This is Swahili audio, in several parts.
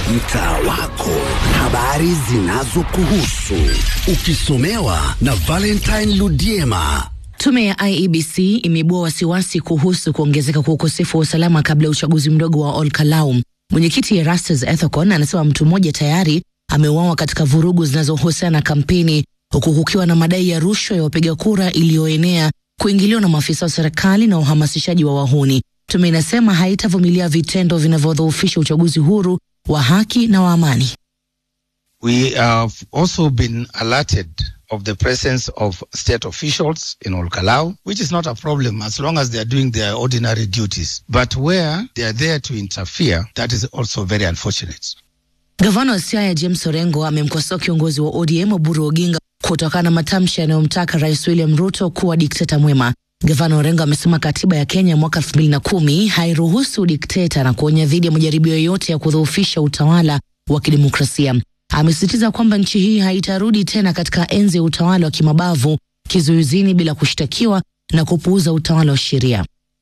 mtaa wako, habari zinazokuhusu, ukisomewa na Valentine Ludiema. Tume ya IEBC imeibua wasiwasi kuhusu kuongezeka kwa ukosefu wa usalama kabla ya uchaguzi mdogo wa Olkalau. Mwenyekiti Erastus Ethekon anasema mtu mmoja tayari ameuawa katika vurugu zinazohusiana na kampeni, huku kukiwa na madai ya rushwa ya wapiga kura iliyoenea, kuingiliwa na maafisa wa serikali na uhamasishaji wa wahuni. Tume inasema haitavumilia vitendo vinavyodhoofisha uchaguzi huru wa haki na wa amani. We have also been alerted of the presence of state officials in Olkalau, which is not a problem as long as they are doing their ordinary duties. But where they are there to interfere, that is also very unfortunate. Gavana wa Siaya James Orengo amemkosoa kiongozi wa ODM Oburu Oginga kutokana na matamshi yanayomtaka Rais William Ruto kuwa dikteta mwema. Gavana Orengo amesema katiba ya Kenya mwaka elfu mbili na kumi hairuhusu dikteta na kuonya dhidi ya majaribio yoyote ya kudhoofisha utawala wa kidemokrasia. Amesisitiza kwamba nchi hii haitarudi tena katika enzi ya utawala wa kimabavu, kizuizini bila kushtakiwa na kupuuza utawala wa sheria.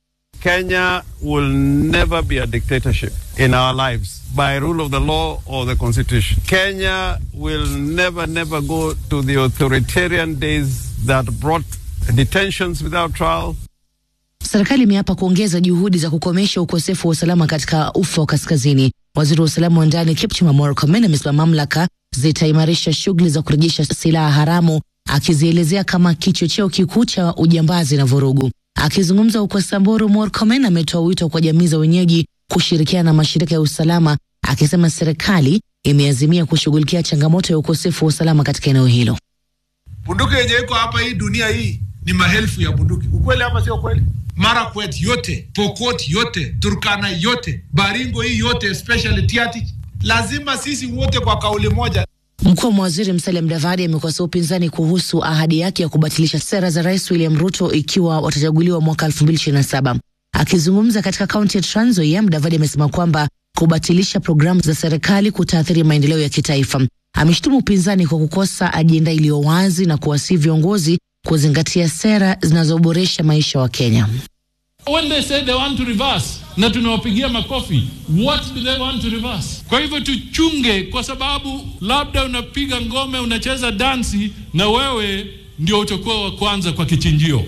Kenya will never be a dictatorship in our lives by rule of the law or the constitution. Kenya will never, never go to the authoritarian days that brought detentions without trial. Serikali imeapa kuongeza juhudi za kukomesha ukosefu wa usalama katika ufa wa kaskazini. Waziri wa usalama wa ndani Kipchumba Murkomen amesema mamlaka zitaimarisha shughuli za kurejesha silaha haramu, akizielezea kama kichocheo kikuu cha ujambazi na vurugu. Akizungumza huko Samburu, Murkomen ametoa wito kwa jamii za wenyeji kushirikiana na mashirika ya usalama, akisema serikali imeazimia kushughulikia changamoto ya ukosefu wa usalama katika eneo hilo. Bunduki yenye iko hapa hii dunia hii ni maelfu ya bunduki. Ukweli ama sio kweli? Marakwet yote, Pokot yote, Turkana yote, Baringo hii yote, especially Tiaty, lazima sisi wote kwa kauli moja. Mkuu wa mawaziri Musalia Mudavadi amekosoa upinzani kuhusu ahadi yake ya kubatilisha sera za Rais William Ruto ikiwa watachaguliwa mwaka 2027. Akizungumza katika kaunti ya Trans Nzoia, Mudavadi amesema kwamba kubatilisha programu za serikali kutaathiri maendeleo ya kitaifa. Ameshtumu upinzani kwa kukosa ajenda iliyo wazi na kuwasihi viongozi kuzingatia sera zinazoboresha maisha wa Kenya. When they say they want to reverse na tunawapigia makofi, what do they want to reverse? Kwa hivyo tuchunge, kwa sababu labda unapiga ngome, unacheza dansi na wewe ndio utakuwa wa kwanza kwa kichinjio.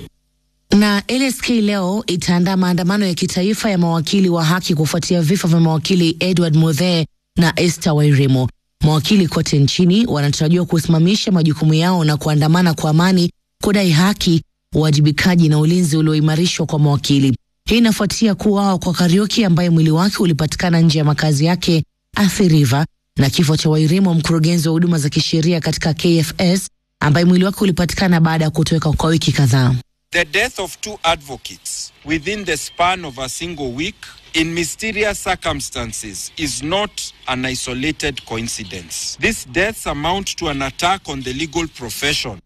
Na LSK leo itaandaa maandamano ya kitaifa ya mawakili wa haki kufuatia vifo vya mawakili Edward Muthee na Esther Wairimo. Mawakili kote nchini wanatarajiwa kusimamisha majukumu yao na kuandamana kwa amani kudai haki, uwajibikaji na ulinzi ulioimarishwa kwa mawakili. Hii inafuatia kuuawa kwa Kariuki ambaye mwili wake ulipatikana nje ya makazi yake Athi River na kifo cha Wairimo, mkurugenzi wa huduma za kisheria katika KFS ambaye mwili wake ulipatikana baada ya kutoweka kwa wiki kadhaa. The death of two advocates within the span of a single week in mysterious circumstances is not an isolated coincidence. These deaths amount to an attack on the legal profession.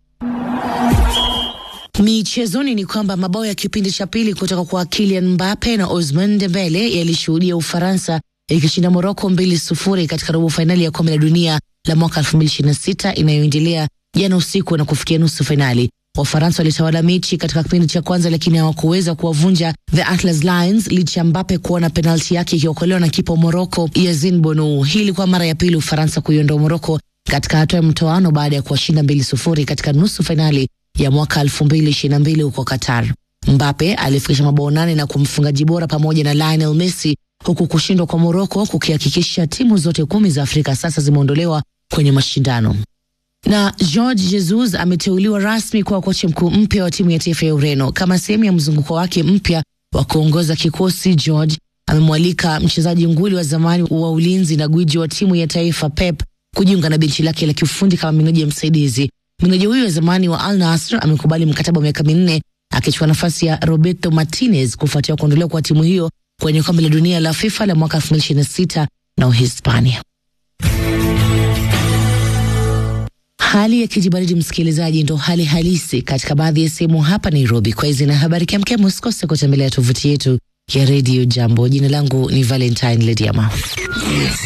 Michezoni ni kwamba mabao ya kipindi cha pili kutoka kwa Kylian Mbappe na Ousmane Dembele yalishuhudia Ufaransa ikishinda Moroko mbili sufuri katika robo fainali ya kombe la dunia la mwaka 2026 inayoendelea jana usiku na kufikia nusu fainali. Wafaransa walitawala mechi katika kipindi cha kwanza, lakini hawakuweza kuwavunja the Atlas Lions licha ya Mbappe kuona penalti yake ikiokolewa na kipa Moroko Yazin Bonu. Hii ilikuwa mara ya pili Ufaransa kuiondoa Moroko katika hatua ya mtoano baada ya kuwashinda mbili sufuri katika nusu fainali ya mwaka 2022 huko Qatar. Mbappe alifikisha mabao nane na kumfungaji bora pamoja na Lionel Messi, huku kushindwa kwa Moroko kukihakikisha timu zote kumi za Afrika sasa zimeondolewa kwenye mashindano. Na George Jesus ameteuliwa rasmi kuwa kocha mkuu mpya wa timu ya taifa ya Ureno kama sehemu ya mzunguko wake mpya wa kuongoza kikosi. George amemwalika mchezaji nguli wa zamani wa ulinzi na gwiji wa timu ya taifa Pep kujiunga na benchi lake la kiufundi kama meneja msaidizi. Meneja huyo wa zamani wa Al Nassr amekubali mkataba wa miaka minne akichukua nafasi ya Roberto Martinez kufuatia kuondolewa kwa timu hiyo kwenye kombe la dunia la FIFA la mwaka 2026 na Uhispania. Hali ya kijibaridi, msikilizaji, ndo hali halisi katika baadhi ya sehemu hapa Nairobi. Kwa hizi na habari kemkem, usikose kutembelea tovuti yetu ya redio Jambo. Jina langu ni Valentine Lediama.